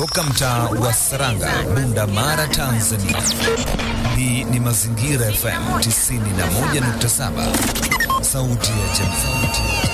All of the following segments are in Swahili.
kutoka mtaa wa Saranga, Bunda Mara, Tanzania. Hii ni Mazingira FM 91.7, sauti ya jamii.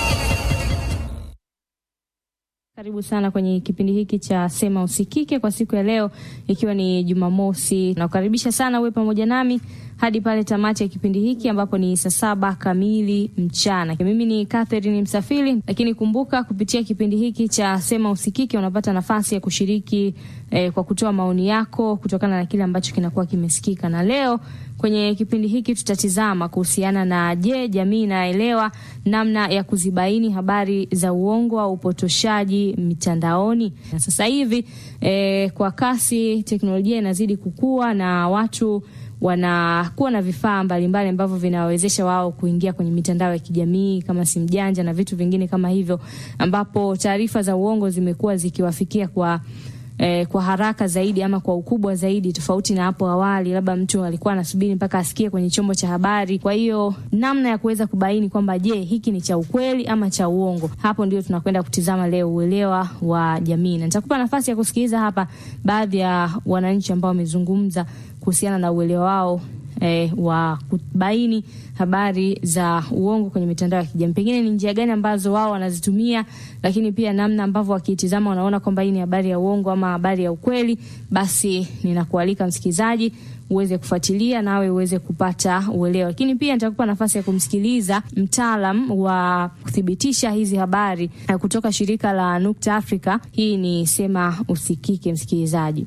Karibu sana kwenye kipindi hiki cha Sema Usikike kwa siku ya leo, ikiwa ni Jumamosi. Nakukaribisha sana uwe pamoja nami hadi pale tamati ya kipindi hiki ambapo ni saa saba kamili mchana. Mimi ni Catherine Msafiri, lakini kumbuka kupitia kipindi hiki cha Sema Usikike unapata nafasi ya kushiriki eh, kwa kutoa maoni yako kutokana na kile ambacho kinakuwa kimesikika. Na leo kwenye kipindi hiki tutatizama kuhusiana na je, jamii inaelewa namna ya kuzibaini habari za uongo au upotoshaji mitandaoni? Na sasa hivi eh, kwa kasi teknolojia inazidi kukua na watu wanakuwa na vifaa mbalimbali ambavyo vinawawezesha wao kuingia kwenye mitandao ya kijamii kama simu janja na vitu vingine kama hivyo, ambapo taarifa za uongo zimekuwa zikiwafikia kwa eh, kwa haraka zaidi ama kwa ukubwa zaidi, tofauti na hapo awali, labda mtu alikuwa anasubiri mpaka asikie kwenye chombo cha habari. Kwa hiyo namna ya kuweza kubaini kwamba je, hiki ni cha ukweli ama cha uongo, hapo ndio tunakwenda kutizama leo, uelewa wa jamii, na nitakupa nafasi ya kusikiliza hapa baadhi ya wananchi ambao wamezungumza kuhusiana na uelewa wao eh, wa kubaini habari za uongo kwenye mitandao ya kijamii. Pengine ni njia gani ambazo wao wanazitumia, lakini pia namna ambavyo wakitizama wanaona kwamba hii ni habari ya uongo ama habari ya ukweli. Basi ninakualika msikilizaji uweze kufuatilia nawe uweze kupata uelewa, lakini pia nitakupa nafasi ya kumsikiliza mtaalam wa kuthibitisha hizi habari kutoka shirika la Nukta Africa. Hii ni Sema Usikike, msikilizaji.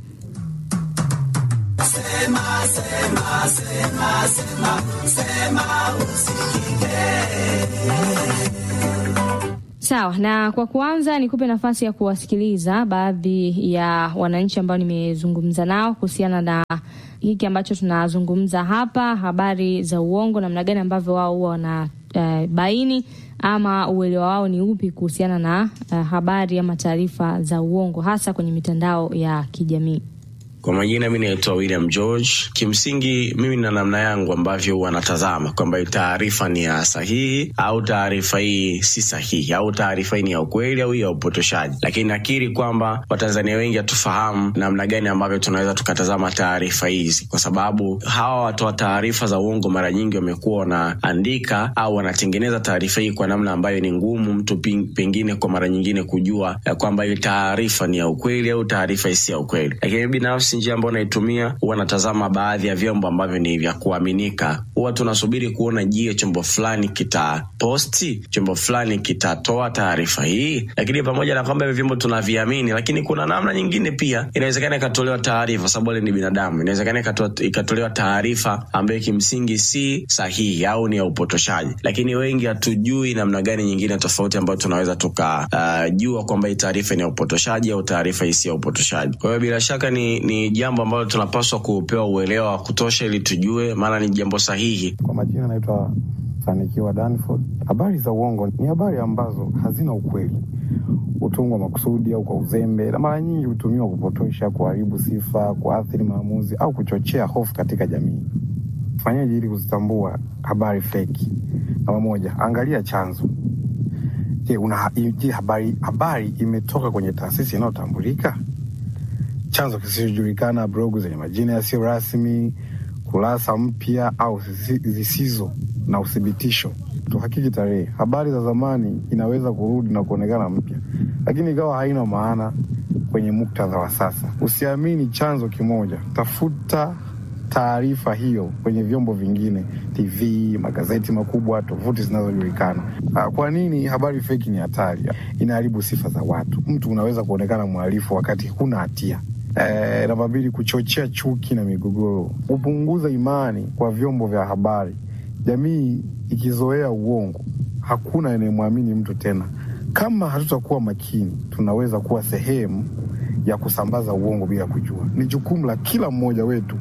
Sema, sema, sema, sema, sema usikike. Sawa, na kwa kuanza nikupe nafasi ya kuwasikiliza baadhi ya wananchi ambao nimezungumza nao kuhusiana na hiki ambacho tunazungumza hapa, habari za uongo, namna gani ambavyo wao huwa wana uh, baini ama uelewa wao ni upi kuhusiana na uh, habari ama taarifa za uongo hasa kwenye mitandao ya kijamii. Kwa majina mi naitwa William George. Kimsingi mimi na namna yangu ambavyo wanatazama kwamba taarifa ni ya sahihi au taarifa hii si sahihi au taarifa hii ni ya ukweli au ya upotoshaji, lakini nakiri kwamba Watanzania wengi hatufahamu namna gani ambavyo tunaweza tukatazama taarifa hizi, kwa sababu hawa watoa taarifa za uongo mara nyingi wamekuwa wanaandika au wanatengeneza taarifa hii kwa namna ambayo ni ngumu mtu pengine kwa mara nyingine kujua kwamba hii taarifa ni ya ukweli au taarifa hii si ya ukweli, lakini binafsi njia ambayo naitumia huwa natazama baadhi ya vyombo ambavyo ni vya kuaminika. Huwa tunasubiri kuona, je, chombo fulani kitaposti, chombo fulani kitatoa taarifa hii. Lakini pamoja na kwamba hivi vyombo tunaviamini, lakini kuna namna nyingine pia inawezekana ikatolewa taarifa, sababu wale ni binadamu, inawezekana ikatolewa taarifa ambayo kimsingi si sahihi au ni ya upotoshaji, lakini wengi hatujui namna gani nyingine tofauti ambayo tunaweza tukajua uh, kwamba hii taarifa ni ya upotoshaji au taarifa hii si ya upotoshaji. Kwa hiyo bila shaka ni, ni jambo ambalo tunapaswa kupewa uelewa wa kutosha ili tujue, maana ni jambo sahihi. Kwa majina naitwa Fanikiwa Danford. Habari za uongo ni habari ambazo hazina ukweli, hutungwa makusudi au kwa uzembe, na mara nyingi hutumiwa kupotosha, kuharibu sifa, kuathiri maamuzi au kuchochea hofu katika jamii. Fanyaje ili kuzitambua habari feki? Namba moja, angalia chanzo. Je, una je, habari habari imetoka kwenye taasisi inayotambulika? Chanzo kisichojulikana, blogu zenye majina yasiyo rasmi, kurasa mpya au zisizo na uthibitisho. Tuhakiki tarehe. Habari za zamani inaweza kurudi na kuonekana mpya, lakini ikawa haina maana kwenye muktadha wa sasa. Usiamini chanzo kimoja, tafuta taarifa hiyo kwenye vyombo vingine, TV, magazeti makubwa, tovuti zinazojulikana. Kwa nini habari feki ni hatari? Inaharibu sifa za watu. Mtu unaweza kuonekana mhalifu wakati huna hatia. E, namba mbili, kuchochea chuki na migogoro, hupunguza imani kwa vyombo vya habari. Jamii ikizoea uongo, hakuna anayemwamini mtu tena. Kama hatutakuwa makini, tunaweza kuwa sehemu ya kusambaza uongo bila kujua. Ni jukumu la kila mmoja wetu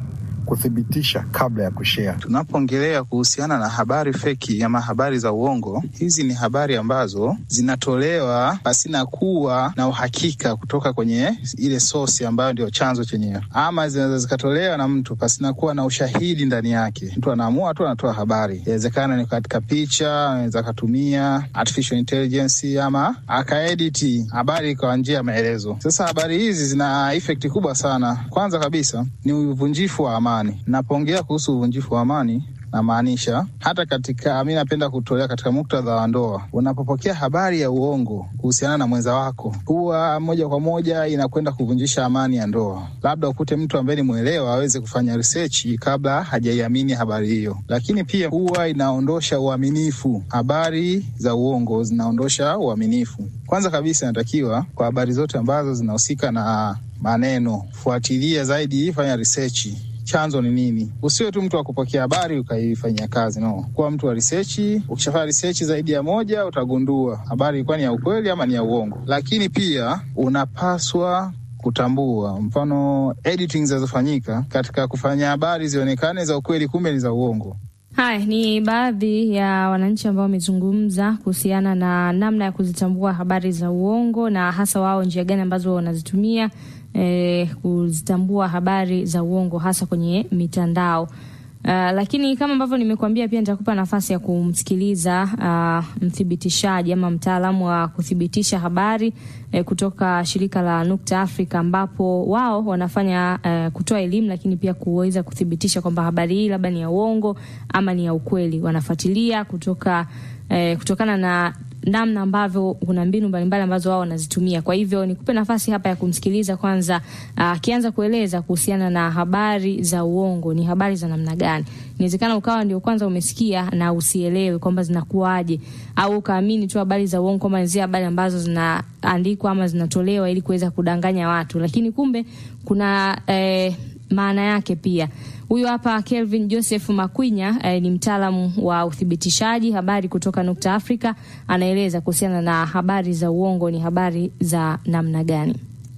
kuthibitisha kabla ya kushare. Tunapoongelea kuhusiana na habari feki ama habari za uongo, hizi ni habari ambazo zinatolewa pasina kuwa na uhakika kutoka kwenye ile source ambayo ndio chanzo chenyewe, ama zinaweza zikatolewa na mtu pasina kuwa na ushahidi ndani yake. Mtu anaamua tu anatoa habari, inawezekana ni katika picha, anaweza akatumia artificial intelligence ama akaediti habari kwa njia ya maelezo. Sasa habari hizi zina effect kubwa sana. Kwanza kabisa ni uvunjifu wa amani. Napoongea kuhusu uvunjifu wa amani namaanisha hata katika, mi napenda kutolea katika muktadha wa ndoa. Unapopokea habari ya uongo kuhusiana na mwenza wako, huwa moja kwa moja inakwenda kuvunjisha amani ya ndoa. Labda ukute mtu ambaye ni mwelewa aweze kufanya research kabla hajaiamini habari hiyo, lakini pia huwa inaondosha uaminifu. Habari za uongo zinaondosha uaminifu. Kwanza kabisa, inatakiwa kwa habari zote ambazo zinahusika na maneno, fuatilia zaidi, fanya research chanzo ni nini. Usiwe tu mtu wa kupokea habari ukaifanyia kazi, no. Kuwa mtu wa risechi. Ukishafanya risechi zaidi ya moja, utagundua habari ilikuwa ni ya ukweli ama ni ya uongo. Lakini pia unapaswa kutambua mfano editing zinazofanyika katika kufanya habari zionekane za ukweli, kumbe ni za uongo. Haya ni baadhi ya wananchi ambao wamezungumza kuhusiana na namna ya kuzitambua habari za uongo na hasa wao njia gani ambazo wanazitumia eh, kuzitambua habari za uongo hasa kwenye mitandao. Uh, lakini kama ambavyo nimekuambia pia nitakupa nafasi ya kumsikiliza uh, mthibitishaji ama mtaalamu wa kuthibitisha habari eh, kutoka shirika la Nukta Africa ambapo wao wanafanya eh, kutoa elimu lakini pia kuweza kuthibitisha kwamba habari hii labda ni ya uongo ama ni ya ukweli. Wanafuatilia kutoka eh, kutokana na namna ambavyo kuna mbinu mbalimbali ambazo wao wanazitumia. Kwa hivyo nikupe nafasi hapa ya kumsikiliza kwanza, akianza uh, kueleza kuhusiana na habari za uongo. Ni habari za namna gani? Inawezekana ukawa ndio kwanza umesikia na usielewe kwamba zinakuwaje, au ukaamini tu habari za uongo kwamba ni zile habari ambazo zinaandikwa ama zinatolewa ili kuweza kudanganya watu, lakini kumbe kuna eh, maana yake pia. Huyu hapa Kelvin Joseph Makwinya eh, ni mtaalamu wa uthibitishaji habari kutoka Nukta Africa, anaeleza kuhusiana na habari za uongo ni habari za namna gani.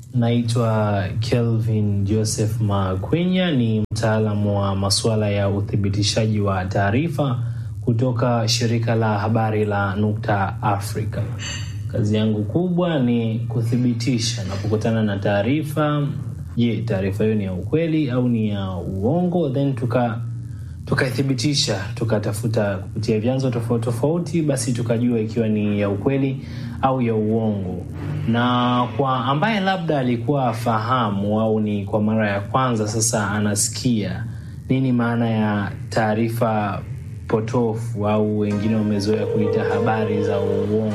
Naitwa Kelvin Joseph Makwinya, ni mtaalamu wa masuala ya uthibitishaji wa taarifa kutoka shirika la habari la Nukta Africa. Kazi yangu kubwa ni kuthibitisha napokutana na taarifa Je, taarifa hiyo ni ya ukweli au ni ya uongo? Then tuka tukaithibitisha tukatafuta kupitia vyanzo tofauti tofauti, basi tukajua ikiwa ni ya ukweli au ya uongo. Na kwa ambaye labda alikuwa afahamu au ni kwa mara ya kwanza sasa anasikia nini maana ya taarifa potofu au wengine wamezoea kuita habari za uongo.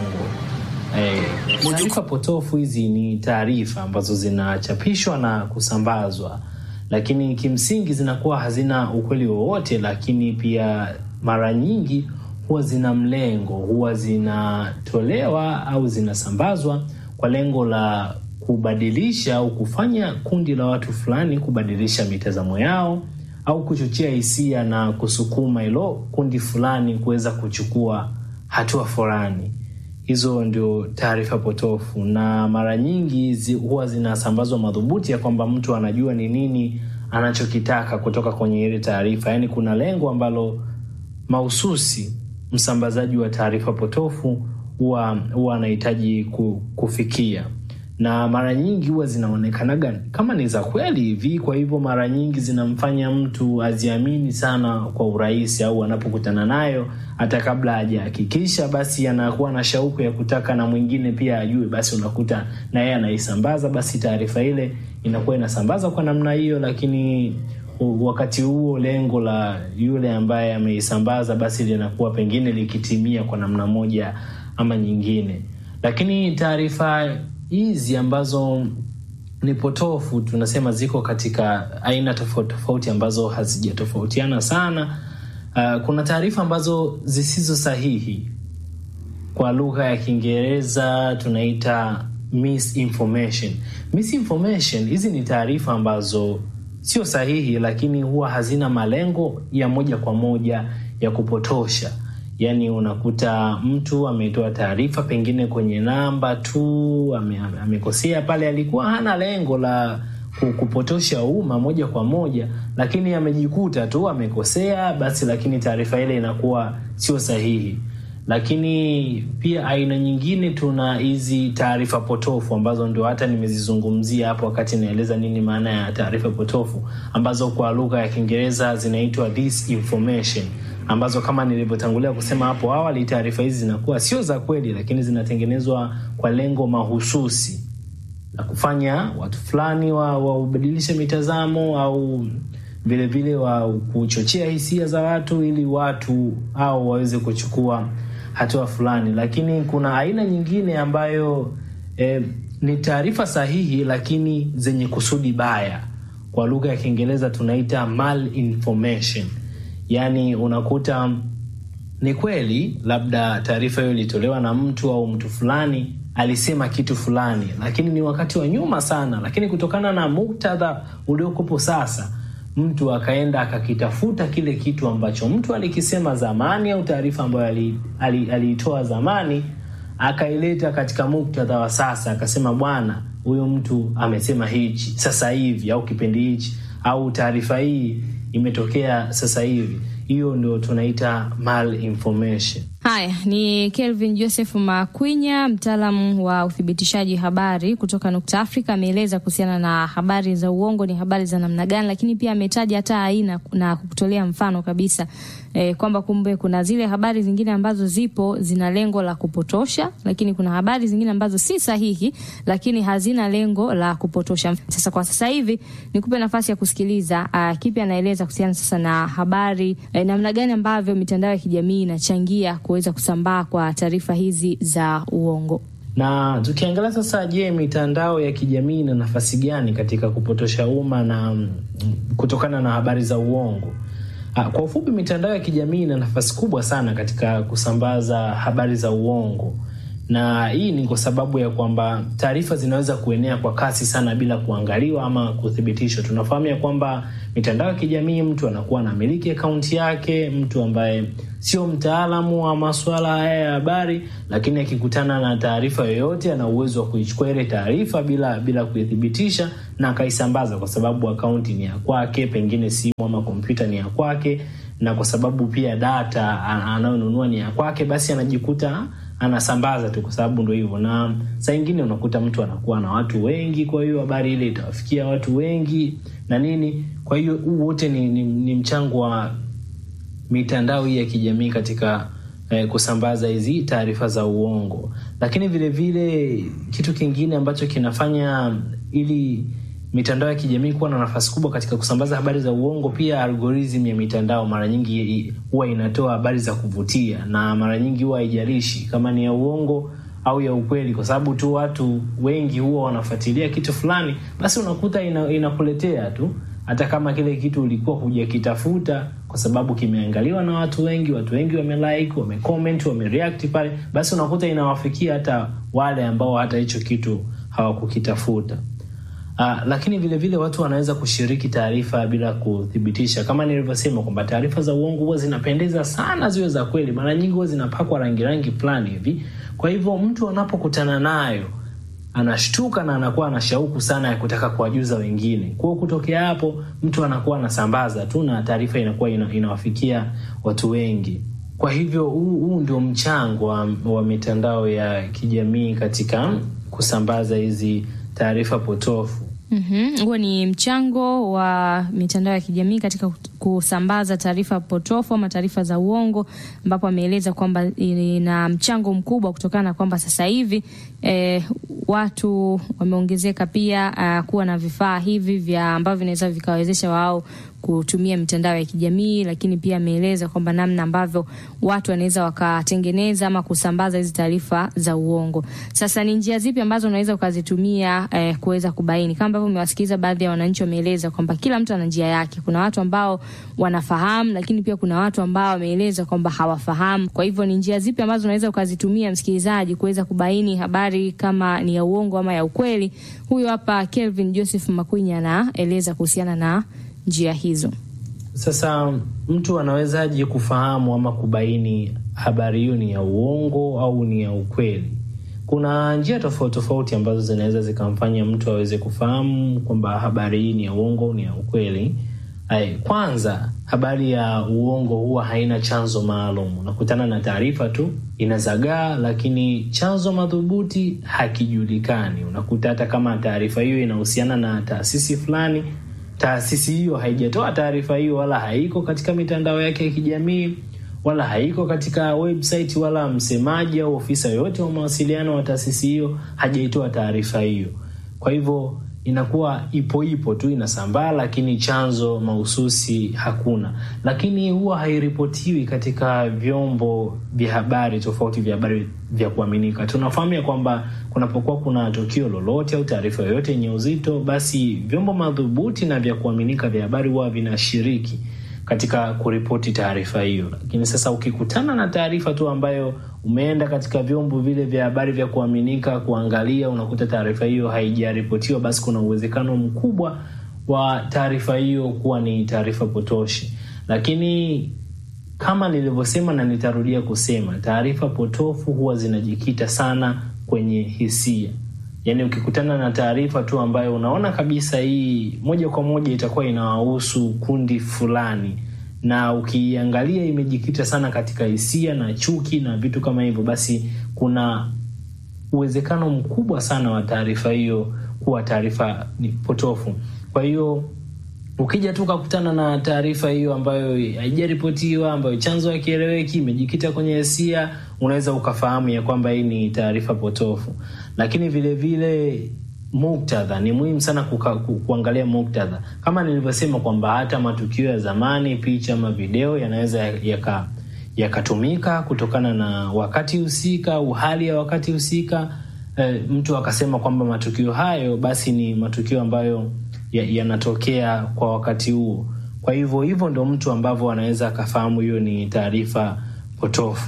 Eh, taarifa potofu hizi ni taarifa ambazo zinachapishwa na kusambazwa, lakini kimsingi zinakuwa hazina ukweli wowote, lakini pia mara nyingi huwa zina mlengo, huwa zinatolewa au zinasambazwa kwa lengo la kubadilisha au kufanya kundi la watu fulani kubadilisha mitazamo yao au kuchochea hisia na kusukuma hilo kundi fulani kuweza kuchukua hatua fulani. Hizo ndio taarifa potofu, na mara nyingi zi, huwa zinasambazwa madhubuti ya kwamba mtu anajua ni nini anachokitaka kutoka kwenye ile taarifa. Yaani kuna lengo ambalo mahususi msambazaji wa taarifa potofu huwa huwa anahitaji kufikia, na mara nyingi huwa zinaonekanaga kama ni za kweli hivi. Kwa hivyo mara nyingi zinamfanya mtu aziamini sana kwa urahisi, au anapokutana nayo hata kabla hajahakikisha, basi anakuwa na shauku ya kutaka na mwingine pia ajue, basi unakuta na yeye anaisambaza, basi taarifa ile inakuwa inasambaza kwa namna hiyo, lakini wakati huo lengo la yule ambaye ameisambaza basi linakuwa pengine likitimia kwa namna moja ama nyingine. Lakini taarifa hizi ambazo ni potofu tunasema ziko katika aina tofauti tofauti ambazo hazijatofautiana sana. Uh, kuna taarifa ambazo zisizo sahihi, kwa lugha ya Kiingereza tunaita misinformation. Misinformation hizi ni taarifa ambazo sio sahihi, lakini huwa hazina malengo ya moja kwa moja ya kupotosha. Yaani unakuta mtu ametoa taarifa pengine kwenye namba tu, amekosea ame pale, alikuwa hana lengo la kupotosha umma moja kwa moja, lakini amejikuta tu amekosea basi, lakini taarifa ile inakuwa sio sahihi. Lakini pia aina nyingine, tuna hizi taarifa potofu ambazo ndio hata nimezizungumzia hapo wakati naeleza nini maana ya taarifa potofu, ambazo kwa lugha ya Kiingereza zinaitwa disinformation, ambazo kama nilivyotangulia kusema hapo awali, taarifa hizi zinakuwa sio za kweli, lakini zinatengenezwa kwa lengo mahususi la kufanya watu fulani waubadilishe wa mitazamo au vilevile wa kuchochea hisia za watu ili watu au waweze kuchukua hatua fulani. Lakini kuna aina nyingine ambayo eh, ni taarifa sahihi lakini zenye kusudi baya. Kwa lugha ya Kiingereza tunaita malinformation, yaani unakuta ni kweli labda taarifa hiyo ilitolewa na mtu au mtu fulani alisema kitu fulani, lakini ni wakati wa nyuma sana, lakini kutokana na muktadha uliokopo sasa mtu akaenda akakitafuta kile kitu ambacho mtu alikisema zamani au taarifa ambayo aliitoa ali, ali zamani akaileta katika muktadha wa sasa, akasema bwana, huyu mtu amesema hichi sasa hivi au kipindi hichi au taarifa hii imetokea sasa hivi. Hiyo ndio tunaita malinformation. Haya ni Kelvin Joseph Makwinya, mtaalamu wa uthibitishaji habari kutoka Nukta Afrika. Ameeleza kuhusiana na habari za uongo ni habari za namna gani, lakini pia ametaja hata aina na kutolea mfano kabisa e, kwamba kumbe kuna zile habari zingine ambazo zipo zina lengo la kupotosha, lakini kuna habari zingine ambazo si sahihi, lakini hazina lengo la kupotosha. Sasa kwa sasa hivi nikupe nafasi ya kusikiliza uh, kipi anaeleza kuhusiana sasa na habari eh, namna gani ambavyo mitandao ya kijamii inachangia kuweza kusambaa kwa taarifa hizi za uongo. Na tukiangalia sasa, je, mitandao ya kijamii ina nafasi gani katika kupotosha umma na mm, kutokana na habari za uongo? Ah, kwa ufupi, mitandao ya kijamii ina nafasi kubwa sana katika kusambaza habari za uongo, na hii ni kwa sababu ya kwamba taarifa zinaweza kuenea kwa kasi sana bila kuangaliwa ama kuthibitishwa. Tunafahamu ya kwamba mitandao ya kijamii, mtu anakuwa anamiliki akaunti yake, mtu ambaye sio mtaalamu wa masuala haya ya habari, lakini akikutana na taarifa yoyote ana uwezo wa kuichukua ile taarifa bila bila kuithibitisha na akaisambaza, kwa sababu akaunti ni ya kwake, pengine simu ama kompyuta ni ya kwake, na kwa sababu pia data anayonunua ni ya kwake, basi anajikuta anasambaza tu, kwa sababu ndo hivyo. Na saa ingine unakuta mtu anakuwa na watu wengi, kwa hiyo habari ile itawafikia watu wengi na nini. Kwa hiyo huu wote ni, ni, ni mchango wa mitandao hii ya kijamii katika eh, kusambaza hizi taarifa za uongo. Lakini vile vile kitu kingine ambacho kinafanya ili mitandao ya kijamii kuwa na nafasi kubwa katika kusambaza habari za uongo, pia algorithm ya mitandao mara nyingi huwa inatoa habari za kuvutia, na mara nyingi huwa haijalishi kama ni ya uongo au ya ukweli, kwa sababu tu watu wengi huwa wanafuatilia kitu fulani, basi unakuta ina, inakuletea tu hata kama kile kitu ulikuwa hujakitafuta, kwa sababu kimeangaliwa na watu wengi, watu wengi wamelike, wamecomment, wamereact pale, basi unakuta inawafikia hata wale ambao hata hicho kitu hawakukitafuta. Uh, lakini vile vile watu wanaweza kushiriki taarifa bila kuthibitisha, kama nilivyosema kwamba taarifa za uongo huwa zinapendeza sana ziwe za kweli, mara nyingi huwa zinapakwa rangi rangi fulani hivi. Kwa hivyo mtu anapokutana nayo anashtuka na anakuwa na shauku sana ya kutaka kuwajuza wengine. Kwa hiyo kutokea hapo mtu anakuwa anasambaza tu na taarifa inakuwa ina, inawafikia watu wengi. Kwa hivyo huu, huu ndio mchango wa, wa mitandao ya kijamii katika kusambaza hizi taarifa potofu. Huo ni mchango wa mitandao ya kijamii katika kusambaza taarifa potofu ama taarifa za uongo, ambapo ameeleza kwamba ina mchango mkubwa kutokana na kwamba sasa hivi eh, watu wameongezeka pia uh, kuwa na vifaa hivi vya ambavyo vinaweza vikawezesha wao kutumia mitandao ya kijamii, lakini pia ameeleza kwamba namna ambavyo watu wanaweza wakatengeneza ama kusambaza hizi taarifa za uongo. Sasa ni njia zipi ambazo unaweza ukazitumia eh, kuweza kubaini? Kama ambavyo umewasikiliza baadhi ya wananchi wameeleza kwamba kila mtu ana njia yake. Kuna watu ambao wanafahamu, lakini pia kuna watu ambao wameeleza kwamba hawafahamu. Kwa hivyo ni njia zipi ambazo unaweza ukazitumia, msikilizaji, kuweza kubaini habari kama ni ya uongo ama ya ukweli? Huyo hapa Kelvin Joseph Makwinya anaeleza kuhusiana na njia hizo. Sasa mtu anawezaje kufahamu ama kubaini habari hiyo ni ya uongo au ni ya ukweli? kuna njia tofauti tofauti ambazo zinaweza zikamfanya mtu aweze kufahamu kwamba habari hii ni ya uongo, ni ya ukweli. Ay, kwanza habari ya uongo huwa haina chanzo maalum. Unakutana na taarifa tu inazagaa, lakini chanzo madhubuti hakijulikani. Unakuta hata kama taarifa hiyo inahusiana na taasisi fulani, taasisi hiyo haijatoa taarifa hiyo, wala haiko katika mitandao yake ya kijamii, wala haiko katika website, wala msemaji au ofisa yoyote wa mawasiliano wa taasisi hiyo hajaitoa taarifa hiyo. Kwa hivyo inakuwa ipo ipo tu inasambaa, lakini chanzo mahususi hakuna. Lakini huwa hairipotiwi katika vyombo vya habari tofauti vya habari vya kuaminika. Tunafahamu ya kwamba kunapokuwa kuna tukio lolote au taarifa yoyote yenye uzito, basi vyombo madhubuti na vya kuaminika vya habari huwa vinashiriki katika kuripoti taarifa hiyo. Lakini sasa ukikutana na taarifa tu ambayo umeenda katika vyombo vile vya habari vya kuaminika kuangalia, unakuta taarifa hiyo haijaripotiwa, basi kuna uwezekano mkubwa wa taarifa hiyo kuwa ni taarifa potoshi. Lakini kama nilivyosema na nitarudia kusema, taarifa potofu huwa zinajikita sana kwenye hisia. Yaani, ukikutana na taarifa tu ambayo unaona kabisa hii moja kwa moja itakuwa inawahusu kundi fulani, na ukiangalia imejikita sana katika hisia na chuki na vitu kama hivyo, basi kuna uwezekano mkubwa sana wa taarifa hiyo kuwa taarifa ni potofu. Kwa hiyo ukija tu ukakutana na taarifa hiyo ambayo haijaripotiwa, ambayo chanzo hakieleweki, imejikita kwenye hisia, unaweza ukafahamu ya kwamba hii ni taarifa potofu. Lakini vile vile muktadha ni muhimu sana kuka, ku, kuangalia muktadha, kama nilivyosema kwamba hata matukio ya zamani, picha ama video yanaweza yaka yakatumika kutokana na wakati husika au hali ya wakati husika. E, mtu akasema kwamba matukio hayo basi ni matukio ambayo yanatokea ya kwa wakati huo. Kwa hivyo hivyo ndo mtu ambavyo anaweza akafahamu hiyo ni taarifa potofu.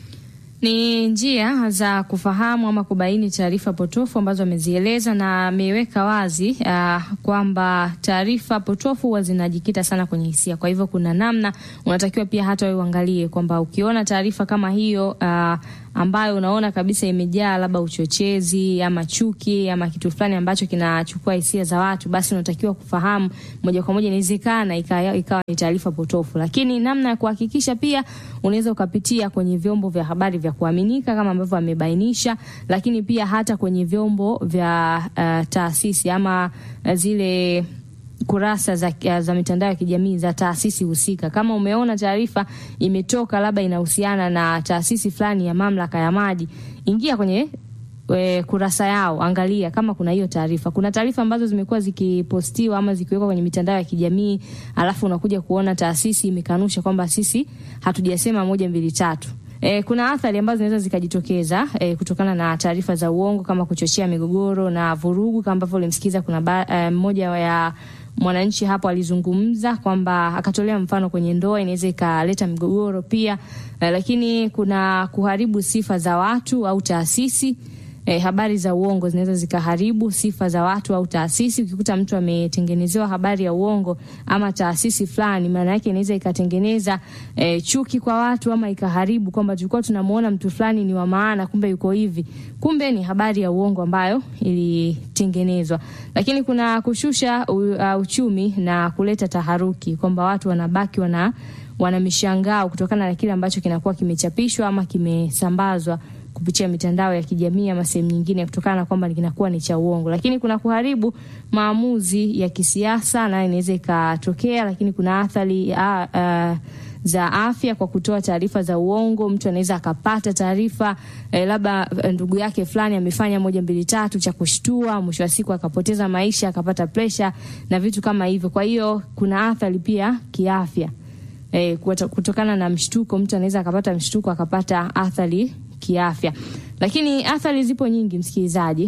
Ni njia za kufahamu ama kubaini taarifa potofu ambazo amezieleza na ameweka wazi uh, kwamba taarifa potofu huwa zinajikita sana kwenye hisia. Kwa hivyo kuna namna unatakiwa pia hata wewe uangalie kwamba ukiona taarifa kama hiyo uh, ambayo unaona kabisa imejaa labda uchochezi ama chuki ama kitu fulani ambacho kinachukua hisia za watu, basi unatakiwa kufahamu moja kwa moja, inawezekana ikawa ikawa ni taarifa potofu. Lakini namna ya kuhakikisha pia unaweza ukapitia kwenye vyombo vya habari vya kuaminika kama ambavyo amebainisha, lakini pia hata kwenye vyombo vya uh, taasisi ama uh, zile kurasa za, za mitandao ya kijamii za taasisi husika. Kama umeona taarifa imetoka labda inahusiana na taasisi fulani ya mamlaka ya maji, ingia kwenye we, kurasa yao, angalia kama kuna hiyo taarifa. Kuna taarifa ambazo zimekuwa zikipostiwa ama zikiwekwa kwenye mitandao ya kijamii, alafu unakuja kuona taasisi imekanusha kwamba sisi hatujasema moja mbili tatu. E, kuna athari ambazo zinaweza zikajitokeza e, kutokana na taarifa za uongo kama kuchochea migogoro na vurugu, kama ambavyo ulimsikiza kuna mmoja e, ya mwananchi hapo alizungumza kwamba akatolea mfano kwenye ndoa inaweza ikaleta migogoro pia e, lakini kuna kuharibu sifa za watu au taasisi. E, habari za uongo zinaweza zikaharibu sifa za watu au taasisi. Ukikuta mtu ametengenezewa habari ya uongo ama taasisi fulani, maana yake inaweza ikatengeneza e, chuki kwa watu ama ikaharibu kwamba tulikuwa tunamuona mtu fulani ni wa maana, kumbe yuko hivi, kumbe ni habari ya uongo ambayo ilitengenezwa. Lakini kuna kushusha u, uh, uchumi na kuleta taharuki kwamba watu wanabaki wana wana mishangao kutokana na kile ambacho kinakuwa kimechapishwa ama kimesambazwa kupitia mitandao ya kijamii ama sehemu nyingine, kutokana na kwamba kinakuwa ni cha uongo. Lakini kuna kuharibu maamuzi ya kisiasa, na inaweza ikatokea. Lakini kuna athari uh, uh, za afya kwa kutoa taarifa za uongo. Mtu anaweza akapata taarifa eh, labda ndugu yake fulani amefanya moja mbili tatu cha kushtua, mwisho wa siku akapoteza maisha, akapata presha na vitu kama hivyo. Kwa hiyo kuna athari pia kiafya eh, kutokana na mshtuko. Mtu anaweza akapata mshtuko akapata athari kiafya. Lakini athari zipo nyingi, msikilizaji,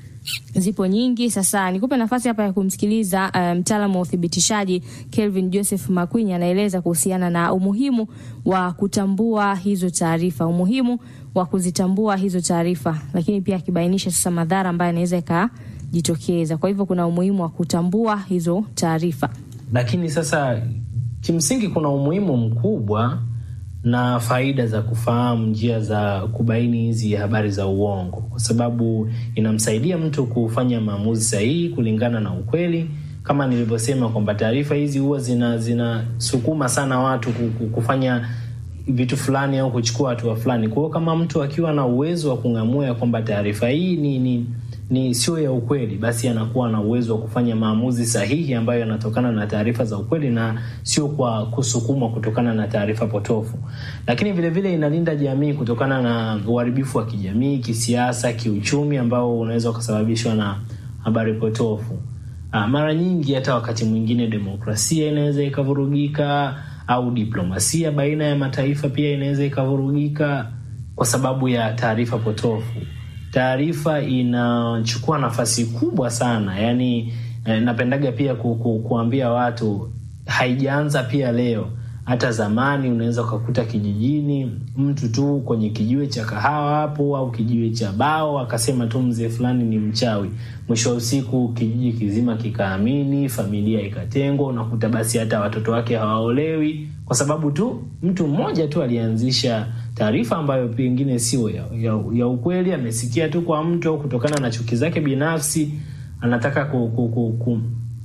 zipo nyingi. Sasa nikupe nafasi hapa ya kumsikiliza uh, mtaalamu wa uthibitishaji Kelvin Joseph Makwinya anaeleza kuhusiana na umuhimu wa kutambua hizo taarifa, umuhimu wa kuzitambua hizo taarifa, lakini pia akibainisha sasa madhara ambayo yanaweza yakajitokeza. Kwa hivyo kuna umuhimu wa kutambua hizo taarifa, lakini sasa kimsingi kuna umuhimu mkubwa na faida za kufahamu njia za kubaini hizi habari za uongo, kwa sababu inamsaidia mtu kufanya maamuzi sahihi kulingana na ukweli. Kama nilivyosema kwamba taarifa hizi huwa zina zinasukuma sana watu kufanya vitu fulani au kuchukua hatua fulani. Kwa hiyo kama mtu akiwa na uwezo wa kung'amua ya kwamba taarifa hii ni, ni ni sio ya ukweli, basi anakuwa na uwezo wa kufanya maamuzi sahihi ambayo yanatokana na taarifa za ukweli na sio kwa kusukumwa kutokana na taarifa potofu. Lakini vile vile inalinda jamii kutokana na uharibifu wa kijamii, kisiasa, kiuchumi ambao unaweza ukasababishwa na habari potofu. Ah, mara nyingi hata wakati mwingine demokrasia inaweza ikavurugika au diplomasia baina ya mataifa pia inaweza ikavurugika kwa sababu ya taarifa potofu. Taarifa inachukua nafasi kubwa sana, yaani eh, napendaga pia ku, ku, kuambia watu haijaanza pia leo. Hata zamani unaweza ukakuta kijijini mtu tu kwenye kijiwe cha kahawa hapo au kijiwe cha bao akasema tu mzee fulani ni mchawi. Mwisho wa usiku kijiji kizima kikaamini, familia ikatengwa. Unakuta basi hata watoto wake hawaolewi kwa sababu tu mtu mmoja tu alianzisha taarifa ambayo pengine sio ya, ya, ya ukweli. Amesikia tu kwa mtu au kutokana na chuki zake binafsi anataka ku, ku, ku, ku,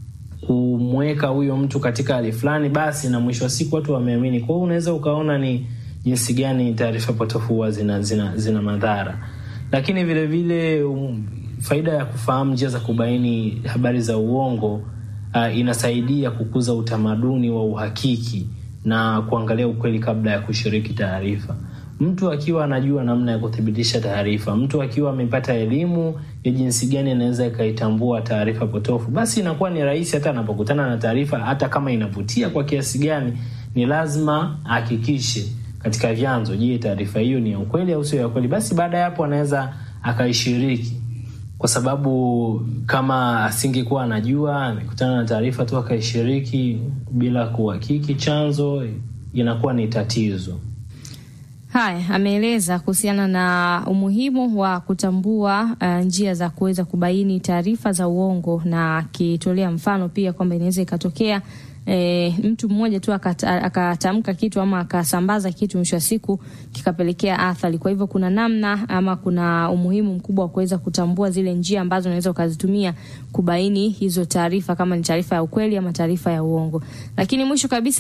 kumweka huyo mtu katika hali fulani, basi na mwisho wa siku watu wameamini. Kwa hiyo unaweza ukaona ni jinsi gani taarifa potofu huwa zina, zina, zina madhara, lakini vile vile um, faida ya kufahamu njia za kubaini habari za uongo uh, inasaidia kukuza utamaduni wa uhakiki na kuangalia ukweli kabla ya kushiriki taarifa. Mtu akiwa anajua namna ya kuthibitisha taarifa, mtu akiwa amepata elimu ya jinsi gani anaweza ikaitambua taarifa potofu, basi inakuwa ni rahisi hata anapokutana na taarifa, hata kama inavutia kwa kiasi gani, ni lazima ahakikishe katika vyanzo, je, taarifa hiyo ni ya ukweli au sio ya ukweli? Basi baada ya hapo anaweza akaishiriki, kwa sababu kama asingekuwa anajua, amekutana na taarifa tu akaishiriki bila kuhakiki chanzo, inakuwa ni tatizo. Haya, ameeleza kuhusiana na umuhimu wa kutambua uh, njia za kuweza kubaini taarifa za uongo na akitolea mfano pia kwamba inaweza ikatokea E, mtu mmoja tu akatamka kitu ama akasambaza kitu, mwisho wa siku kikapelekea athari. Kwa hivyo kuna namna ama kuna umuhimu mkubwa wa kuweza kutambua zile njia ambazo unaweza ukazitumia kubaini hizo taarifa, kama ni taarifa ya ukweli ama taarifa ya uongo. Lakini mwisho kabisa